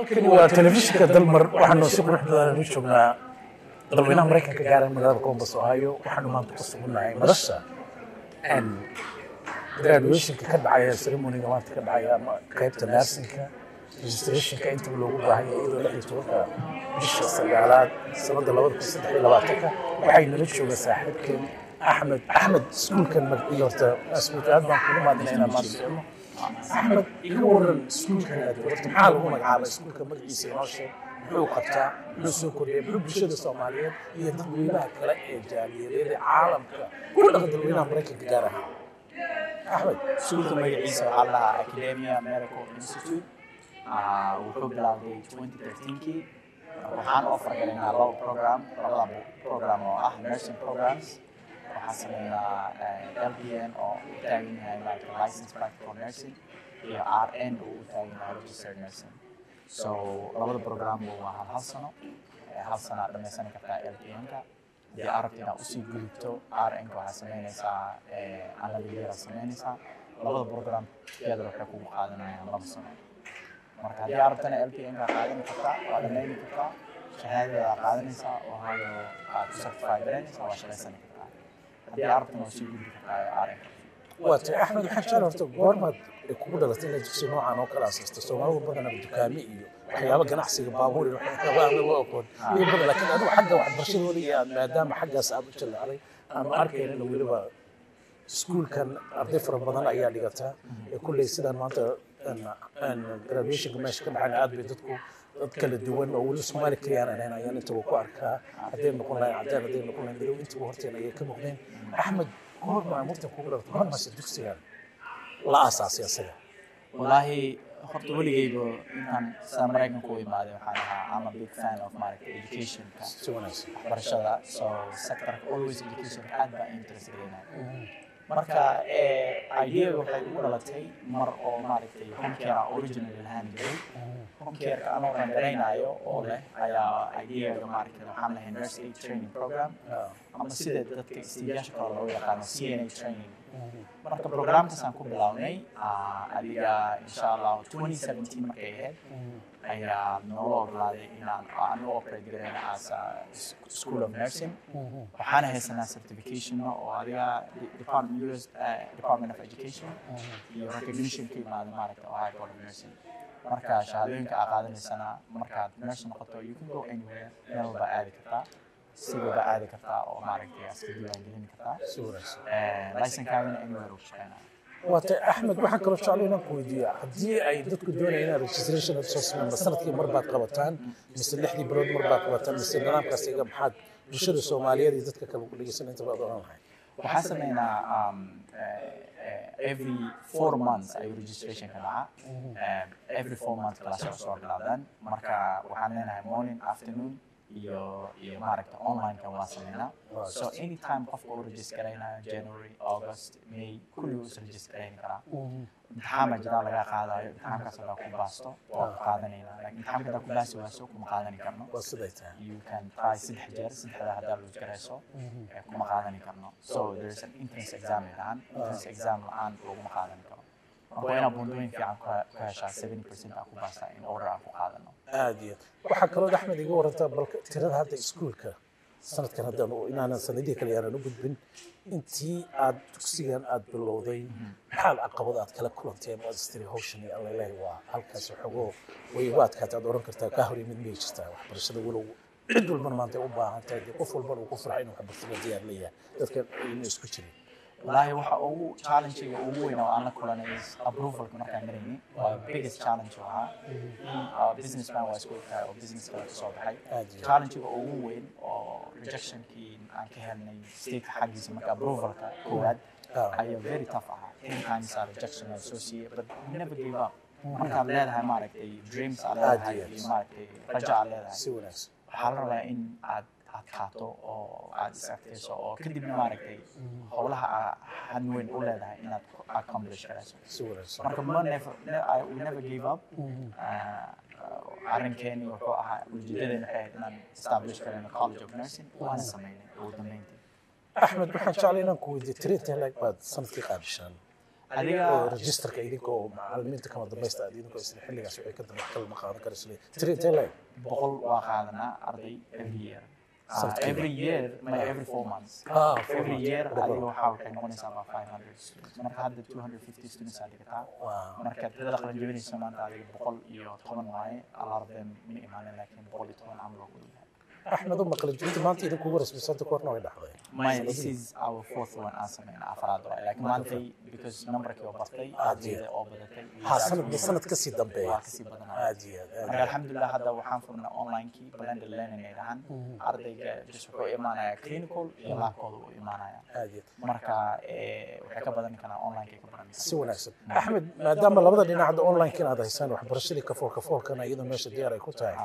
halkani waa telefishinka dalmar waxaanu si qurux badan u joognaa dalweynaha maraykanka gaaran magaalada columbus ohio waxaanu maanta ku sugunnahay madasha graduationka ka dhacaya ceremoniga maanta ka dhacaya ama qaybta nursingka registrationka intaba loogu baahan yahay iyadoo lix iyo tobanka bisha sagaalaad sanada labada kun saddex iyo labaatanka waxay nala jooga saaxiibkeen axmed axmed iskuulkan magaciisa horta asbuut aad baan kugu maadina inaan maanta socno axmed iga waran iskuulkan aad horta maxaa lagu magacaabay iskuulka magaciisa inoo sheeg muxuu qabtaa muxuu soo kordhiyay muxuu bulshada soomaaliyeed iyo dadweynaha kale ee jaaliyadeeda caalamka ku dhaqan dalweynaha maraykanka gaar ahaan axmed iskuulka magaciisa waxaa la dhahaa academia medical institute Ah, wuxuu bilaabay 2013kii waxaan offer galaynaa laba program labada program oo ah nursing programs waxaan sameynaa eh, LPN oo u taagan yahay like license practical nursing iyo RN oo u taagan yahay registered nursing so labada program waa hal hal sano Eh, hal sano aad dhammaysan kartaa LPN-ka haddii aad rabto inaad usii gudubto RN-ka waxaad sameynaysaa eh, analytical sameynaysaa labada program together waxay kugu qaadanayaan laba sano marka haddii aad rabtana LPN kaa qaadan kartaa waa dhammayni kartaa shahaadada aad qaadanaysaa oo hayo aad ku certify garanaysaa waa shaqaysani kartaa haddii aad rabtana waa sii gudbi kartaa RN waa tahay axmed waxaan jecel horta goormaad kugu dhalatay inaad dugsi noocan oo kale asaasta soomaalida badanaa dukaame iyo waxyaaba ganacsiga baabuur iyo waxyaaba aan loo aqoon iyo badan laakiin adigu xagga waxbarashadooda iyo aad maadaama xaggaas aad u jallacday ama arkaynana weliba iskuulkan arday fara badan ayaa dhigataa ee kulley sidaan maanta graduationka meesha ka dhacana aad bay dadku dad kala duwan oo weli soomaali kaliyaan aan ahayn ayaan intaba ku arkaa hadday noqon lahayn cadaan hadday noqon lahayn madow intaba horteen ayay ka muuqdeen axmed goorma murtan kugu dhalatay goormaase dugsigan la aasaasay asaga wallaahi horta weligeyba intaan sida maraykanka u imaaday waxaan ahaa I'm a big fan of maaragta educationka si wanaagsan waxbarashada so sectorka always educationka aad baa interest gelinayo marka eh, ideaga waxay ugu dhalatay mar oo maaragtay homecare aan original lahaan jiray homecareka anoo rangaraynayo oo leh ayaa ideaga maaragtay waxaan lahay nurse aid training program ama sida dadka istiijaasha kale loo yaqaano CNA training marka programkaasaan ku bilownay ah, adiga insha allah 2017 markay ahayd ayaa noola ogolaaday inaan aan u operate garayna as a s- school of nursing waxaana haysanaa certification oo adiga de- department US eh, department of education iyo recognition ka imaada maaragta ohio board of nursing marka shahaadooyinka aa qaadanaysana markaad nurse noqoto you can go anywhere meel walba aadi kartaa sigaba aadi kartaa oo maaragtay iska diiwaangelin kartaa si wanaagsan licenkaagana anywhere uu shaqeynaa waata axmed waxaan kaloo jeclay inaan ku weydiiyo haddii ay dadku doonayaan inaad registration soo sameyn ma sanadkii mar baad qabataan mise lixdii bilood mar baad qabataan mise nidaamkaas iga maxaad bulshada soomaaliyeed iyo dadka kale ku dhegeysan inta baad oran lahay waxaan sameynaa um, uh, uh, every four months ayuu registration ka dhaca Um, every four months class oo soo bilaabdaan marka waxaan leenahay morning afternoon iyo iyo maaragta online-ka waa sameynaa so anytime qofka uu register garaynayo january august may kulli uu is register garayn karaa imtixaan baa jira laga qaadayo imtixaankaas hadaa ku baasto waa ku qaadanayna laakiin imtixaanka hadaa ku baasi waaso kuma qaadani karno waa siday tahay you can try saddex jeer saddexda haddaa loo garayso eh, kuma qaadani karno so there is an entrance exam la-aan entrance exam la-aan laguma qaadani karo marka waa inaad bundooyin fiican ku ku heshaa 70 percent aa ku baastaa in order aan ku qaadano aad iyo aad waxaa kaloo axmed iga warantaa balka tirada hadda iskuulka sanadkan haddaan u- inaanan sanadihii kale yaanan u gudbin intii aad dugsigan aad bilowday maxaad caqabad aad kala kulanteen waad istiri hawshan iyo allalehi waa halkaas xogoo way ugu adkaatay aad oran kartaa kaa hor yimid miyay jirtaa waxbarashada walow cid walbana maanta ay u baahan tahay dee qof walbana uu ku farxa inuu waxbarashada diyaar leeyahay dadkan ayna isku jirin wallaahi waxa ugu challenge-ga ugu weyn oo aan la kulanay is approvalka markaan marayni waa biggest challenge oo ahaa Uh, businessman waa isku ogtahay oo business kale kasoo baxay Aad iyo aad. challenge-ga ugu weyn oo rejectionkii aan ka helnay state xaggiisa marka approvalka koowaad Ah. ayaa very tough ahaa ten times aa rejection aan soo siiyey but we never gave up markaad leedahay maaragtay dreams aad Aad leedahay iyo aad. iyo maaragtay rajo aad leedahay si wanaagsan waxaa la rabaa in aad adkaato oo aad is adkayso oo kadibna maaragtay howlaha aa han weyn u leedahay inaad ku accomplish garayso si wanaagsan marka ma never ne, I, we never gave up uh, arrinkeeni wuxuu ahaa ujeedadeena waxay ahayd inaan establish karayno college of nursing waana sameynay ugu dambeyntii axmed waxaan jeclay inaan ku weydiiyo tiri intee laeg baad sanadkii qaabishaan adiga registerka idinkoo macalimiinta kama dambaysta aad idinkoo isla xilligaas waxay ka dambe wax kale ma qaadan kara isle tiri intee leeg boqol waa qaadanaa arday every year Ah, Sanadkiiba. every year my every four months Ah, four every months. year Boqol. adiga waxaa waxay noqonaysaa about 500 students marka hadda 250 students aa dhigataa Wow. marka tirada qalan jebinaysa maanta adiga boqol iyo toban waaye a lot of them ma imaanin laakiin boqol iyo toban camal waa ku dhow axmed uma qalin jebinta maanta idinkugu rasmisanta koorna way dhacday My, this is our fourth one aan sameyna afraad waay laakiin maantay because numberkii oo bartay ardayda oo badatay ha sanad sanad kasii dambeeya waa kasii badanaya aad iyo aad aad marka alxamdulilah hadda waxaan furnay onlinekii blended learning ay dhahaan ardayga just wuxuu imaanayaa clinical iyo laabkooda uu imaanaya aad iyo aad marka eh, waxay ka badan karaan onlinekay ka badan si wanaagsan axmed maadaama labada dhinac hadda online inaad haysaan waxbarashadii kafool kafoolkana iyadoo meesha diyaar ay ku tahay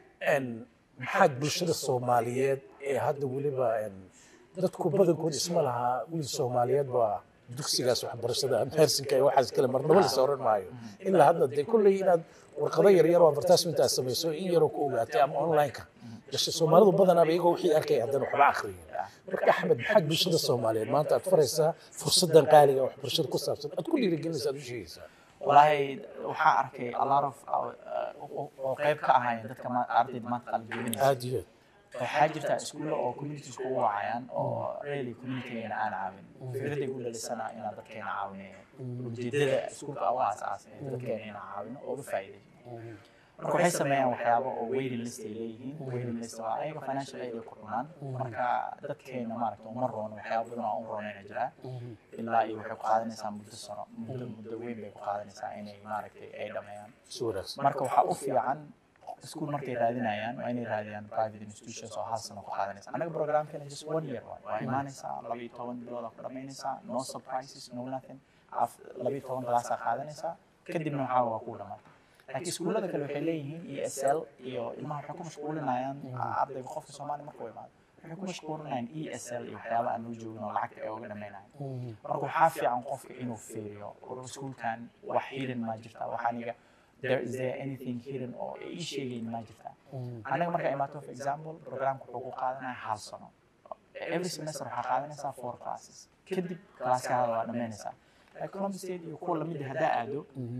n maxaad bulshada soomaaliyeed ee hadda weliba n dadku badankood isma lahaa wiil soomaaliyeed baa dugsigaas waxbarashada mehersinka iyo waxaas kale marnaba lasa oran maayo ilaa hadda dee kolley inaad warqado yaryar oo advertisement aad samayso in yaroo ku ogaatay ama online-ka gashe soomaalidu badanaaba iyagoo wixii arkay haddana waxba akhriyin marka axmed maxaad bulshada soomaaliyeed maanta aad faraysaa fursadan qaaliga ee waxbarashada ku saabsan aad ku dhiirigelinaysa aad u sheegaysaa walahi waxaa arkay a lot of uh, oo- oo qayb ka ahaayeen dadka ma- ardayda maanta qalin jebinaysa aad iyo aad waxaa jirta iskuulla oo communities ku wacayaan oo really communitygeena aan caawin fikraday ku dhalisana inaan dadkeena caawinayo ujeedada iskuulka aan u aasaasay in dadkeena inaan caawino oo uga faa'iidayno marka waxay sameeyaan waxyaabo oo waiting list ay leeyihiin waiting list waa ayaga financial aid ay ku cunaan marka dadkeena maaragta uma roono waxyaabo badan oo u roonayna jiraa ilaa iyo waxay ku qaadanaysaa muddo sano muddo muddo weyn bay ku qaadanaysaa inay maaragtay ay dhameeyaan si wanaagsan marka waxaa u fiican iskuul markay raadinayaan waa inay raadiyaan private institutions oo hal sano ku qaadanaysa anaga programkeena just one year waay waa imaanaysaa laba iyo toban bilooda ku dhamaynaysaa no surprises no nothing Af- laba iyo toban galaasaa qaadanaysaa kadibna waxaa waa ku dhamaatay laakiin iskuullada kale waxay leeyihiin e s l iyo ilmaha waxay ku mashquulinayaan ardayga qofka soomaaliya markuu imaado waxay ku mashquulinayaan e s l iyo waxyaaba aan loo joogin oo lacagta ay uga dhamaynayan marka waxaa fiican qofka inuu fiiriyo war iskuulkan wax hidden ma jirta wax aniga there is there anything hidden oo ay ii sheegayn ma jirta anaga markaa imaato for example programka wuxuu ku qaadanaya hal sano every semester waxaa qaadanaysaa four classes kadib classkaada waa dhamaynaysaa like columbus state iyo kuwa lamid ah haddaa aado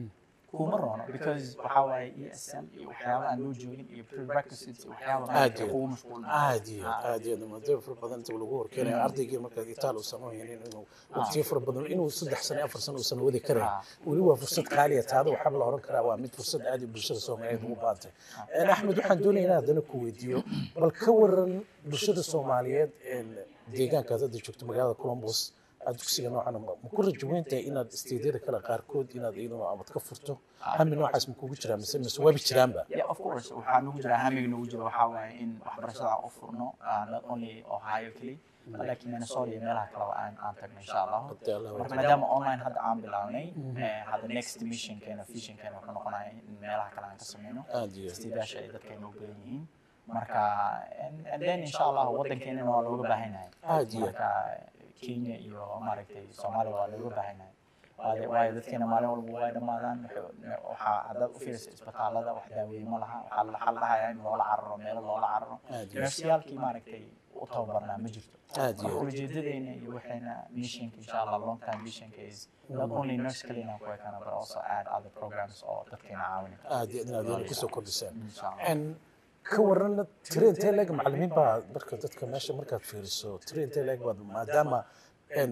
kuma roono because waxaa waaye e s l iyo waxyaaba aan loo joogin iyo prerequisites iyo waxyaaba Aad maaragtay iyo- kugu mashquulin aad iyo aad aad iyo aad maadaama fara badan inta lagu horkeenayo ardaygii markaad itaal uusan u haynin inuu waqtiyo fara badan inuu saddex sano afar sano uusan wadi karayn weli waa fursad qaaliya taada waxaa la oran karaa waa mid fursad aad iyo bulshada soomaaliyeed ugu baantay axmed waxaan doonaya inaan haddana ku weydiiyo bal ka waran bulshada soomaaliyeed deegaankaad hadda joogto magaalada columbus aad dugsiga noocan ma ku rajo weyntahay inaad isteedyada kale qaarkood inaad iyaduna amad ka furto hami noocaas ma kugu jiraa mise mise waabi jiraanba yeah of course waxaa nagu jira hamiga nagu jira waxaa waaye in waxbarashada aan u furno uh, not only ohio keli laakiin minnesota iyo meelaha kaleba aan aan tagno insha allahu Hadda Allah marka maadaama online hadda aan bilawnay eh, hadda next missionkeena visionkeena wuxuu noqonaya in meelaha kale aan ka sameyno aad iyo aad istiidaasha ay dadkeena u badan yihiin marka and, and then insha allahu waddankeenana waa looga baahan yahay Aad iyo aad. marka kenya iyo maaragtay soomaaliya waa looga baahan yahay waayo waayo dadkeena maalin walba way dhammaadaan wuxuu- waxaa haddaad u fiirisa isbitaalada wax daaweeye ma laha waxaa la- waxaa la dhahayaa in loola cararo meelo loola cararo Aad iyo aad. nersiyaalkii maaragtay u tababarnaa ma jirto Aad iyo marka aad. ujeedadeena iyo waxayna missionka insha allah long time missionka is not only nurse kalina ku ekana but also add other programs oo dadkeena caawini kara aad iyo aad inaad weli kusoo kordhisaan insha allah En ka waran tire intee leeg macallimiin baa marka dadka meesha markaad fiiriso tire intee leeg baad maadaama en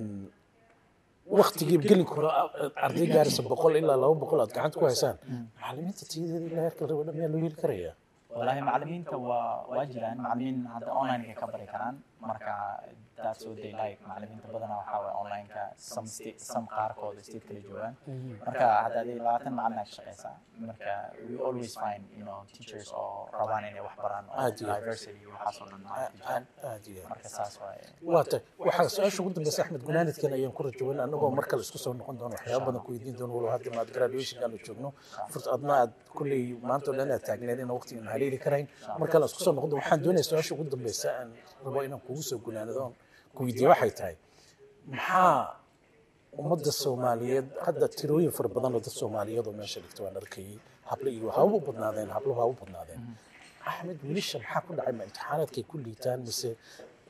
waktigii gelin karo arday gaaraysa boqol ilaa laba boqol aad gacanta ku haysaan macallimiinta tiyadeeda ilaa heerka raba dhan miyaa loo heli karayaa والله معلمينta waa waa jiraan macalimiin hadda online ka bari karaan marka that's what they like macalimiinta badanaa waxaa waye online-ka some state some qaarkooda state kala joogaan marka hadda adii labaatan macalin aad ka shaqeysaa marka we always find you know teachers oo rabaan inay wax baraan oo Aad iyo aad. diversity iyo waxaas oo dhan maaragtay jiraan. aad iyo aad marka saas waaye waa tay waxaa su-aasha ugu dambeysa axmed gunaanidkan ayaan ku rajawan annagoo mar kale isku soo noqon doono waxyaaba badan ku weydiin doono walow hadda maad graduationka aanu joogno furt adna aad kulley maanta oo dhan aad taagneed ina waqtigan haleeli karayn mar kale isku soo noqon doono waxaan doonaya su-aasha ugu dambeysa aan rabo inaan kugu soo gunaanido ku weydiiyo waxay tahay maxaa ummadda soomaaliyeed hadda tirooyin fara badan oo dad soomaaliyeed oo meesha dhigta waan arkayay hable iyo ha u badnaadeen habluhu ha u badnaadeen axmed wiilasha maxaa ku dhacay ma imtixaanaadkay ku liitaan mise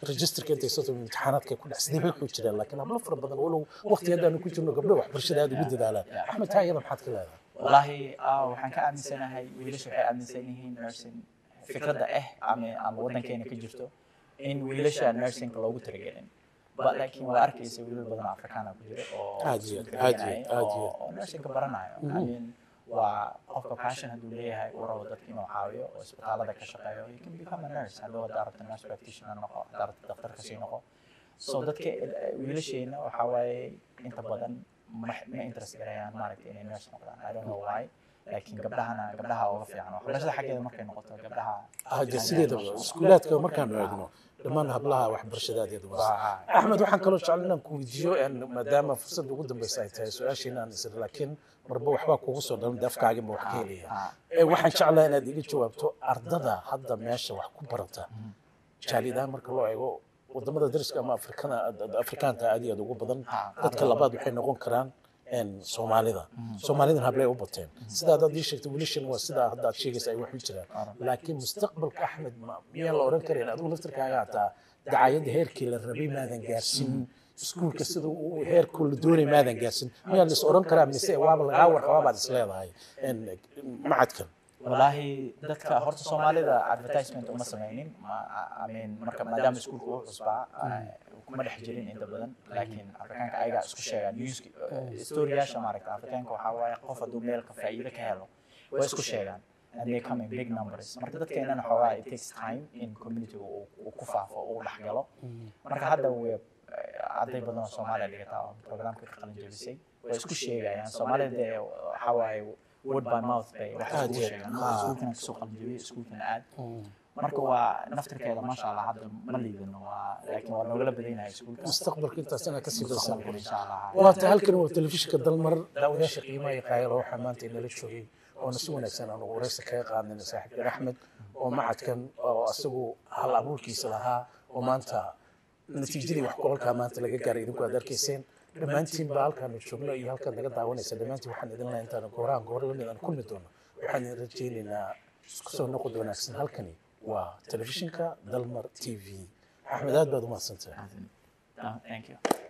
registerka intay soo tahay imtixaanaadka ku dhex sidee bay ku jiraan laakiin hablo fara badan walow waqti haddaanu ku jirno gabdho waxbarashada aad ugu dadaalaan axmed taa iyada maxaad ka leedahay wallaahi ah, waxaan ka aaminsanahay wiilasha waxay aaminsan yihiin nursing fikradda ah ama ama waddankeena ka jirto in wiilasha nursingka loogu talagelin but laakiin waa arkaysa wiilal badan oo afrikaana ku jira oo Aad iyo aad, iskuulka aad iyo dhiganaya aad, aad iyo oo oo nursingka baranayo I mean, waa qofka passion hadduu leeyahay uu rabo dadka inuu caawiyo oo isbitaalada ka shaqeeyo you can become a nurse hadduu haddaa rabta nurse practitioner noqo haddaa rabta daktarka sii noqo so dadka eh, wiilasheena waxaa waaye inta badan ma ma interest garayaan maaragtay inay nurse noqdaan i don't know why laakiin gabdhahana gabdhaha uga fiican waxbarashada xaggeeda markay noqoto gabdhaha haje sideedaba iskuulaadka markaanu eegno dhammaan hablaha waxbarashadaadeeda waa waa axmed waxaan kaloo jecel inaan ku weydiiyo een, maadaama fursadda ugu dambeysa ay tahay su-aashiina aan isir laakiin marba waxbaa kugu soo dhalan de afkaaginba wax ka helaya ah, Ee, waxaan jeclaa inaad iga jawaabto ardada hadda meesha wax ku barata jaalidahaan marka loo eego wadamada dariska ama afrikana afrikaanta aad iyo aad ugu badan Ah, dadka labaad waxay noqon karaan een, soomaalida soomaalidan hablay u bateen sidaa haddaad ii sheegtay wiilashan waa sidaa hadda aad sheegaysa ay wax u jiraan laakiin mustaqbalka axmed ma- miyaan la oran karin adigu laftirkaaga hataa dacayadda heerkii la rabay maadan gaarsiin iskuulka sida uu heerkuu la doonay maadan gaarsiin miyaan la is oran karaa mise waaba lagaa warqabaabaad is leedahay een, macadkan wallaahi dadka horta soomaalida advertisement uma sameynin ma- I mean, marka maadaama iskuulka uu cusbaa ah, kuma dhex jirin inta badan laakiin afrikaanka ayagaa isku sheegaan newski storyyaasha maaragta afrikaanka waxaa waaye qof hadduu meel ka faa'iido ka helo way isku sheegaan and they come in big numbers marka dadkeenana xoogaa it takes time in communityga uu uu ku faafo uu dhex galo marka hadda way arday badan oo soomaaliya dhigataa oo programka ka qalin jebisay way isku sheegayaan soomaalida dee waxaa waaye word by mouth bay wax Aad iskugu iyo sheegaan aad. iskuulkana kasoo qalin jebiyey iskuulkana aad marka waa naftirkeeda maasha allah hadda ma liidano waa laakiin waa noogala badanahay iskuulka mustaqbalka intaas inaad kasii mustaqbalka darsaan insha allah waata halkan waa telefishinka dalmar daawadayaasha qiimaha iyo qaayalo waxaa maanta inala joogay oona si wanaagsan aan ugu wareysi kaga qaadnayna saaxiibkeen axmed oo macadkan oo asagu hal abuurkiisa lahaa oo maanta natiijadii wax kulalkaa maanta laga gaaray idinku aad arkayseen dhammaantiin baa halkaanu joogno iyo halkaad naga daawanaysa dhammaantiin waxaan idin lahaa intaan goorahan goor lamid aan kulmi doono waxaan idin rajaynaynaa isku soo noqod wanaagsan halkani waa telefishinka dalmar t v axmed aad baad u mahadsantahay thank you